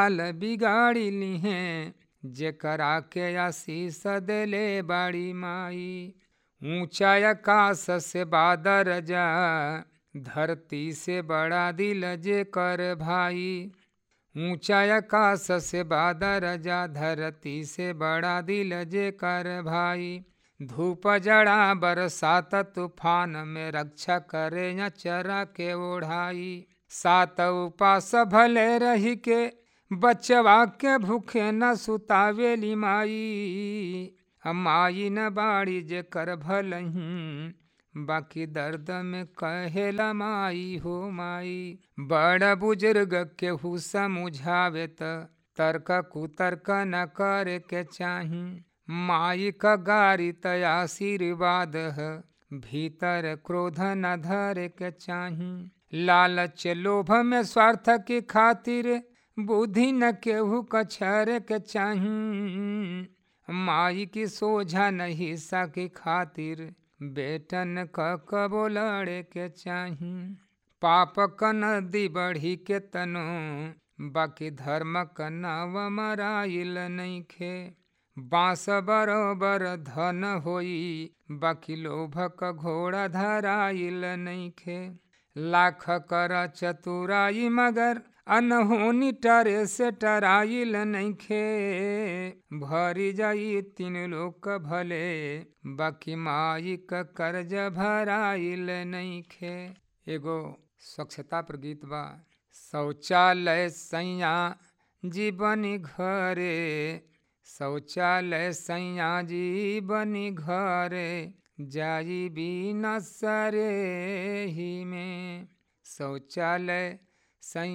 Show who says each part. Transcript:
Speaker 1: हाल बिगाड़ी लिहे जेकरा के आशीष देले बाड़ी माई ऊंचा आकाश से बादर जा धरती से बड़ा दिल जे कर भाई ऊंचा आकाश से बादर जा धरती से बड़ा दिल जे कर भाई धूप जड़ा बरसात तूफान में रक्षा करे या चरा के ओढ़ाई सात उपास भले रही के बचवा के भूखे न सुतावेली माई माई न बाड़ी जे कर भलही बाकी दर्द में कहेला माई हो माई बड़ बुजुर्ग के हु समझावे त तर्क कुतर्क न करे के चाही माई का गारी त आशीर्वाद है भीतर क्रोध न धरे के चाही लालच लोभ में स्वार्थ की खातिर बुद्धि न केहू कछर के चाही माई की सोझा नहीं सकी खातिर बेटन क कबो लड़े के चाही पाप क नदी बढ़ी के तनो बाकी धर्म क नाव मराइल नहीं खे बांस बरोबर धन होई बाकी लोभ क घोड़ा धराइल नहीं खे लाख कर चतुराई मगर अनहोनी टरे से टराइल नहीं खे भरी जाई तीन लोक भले बाकी माई क कर्ज भराइल नहीं खे एगो स्वच्छता पर गीत बा शौचालय सैया जीवनी घरे शौचालय सैया जीवनी घरे जाई बिना सरे ही में शौचालय सैया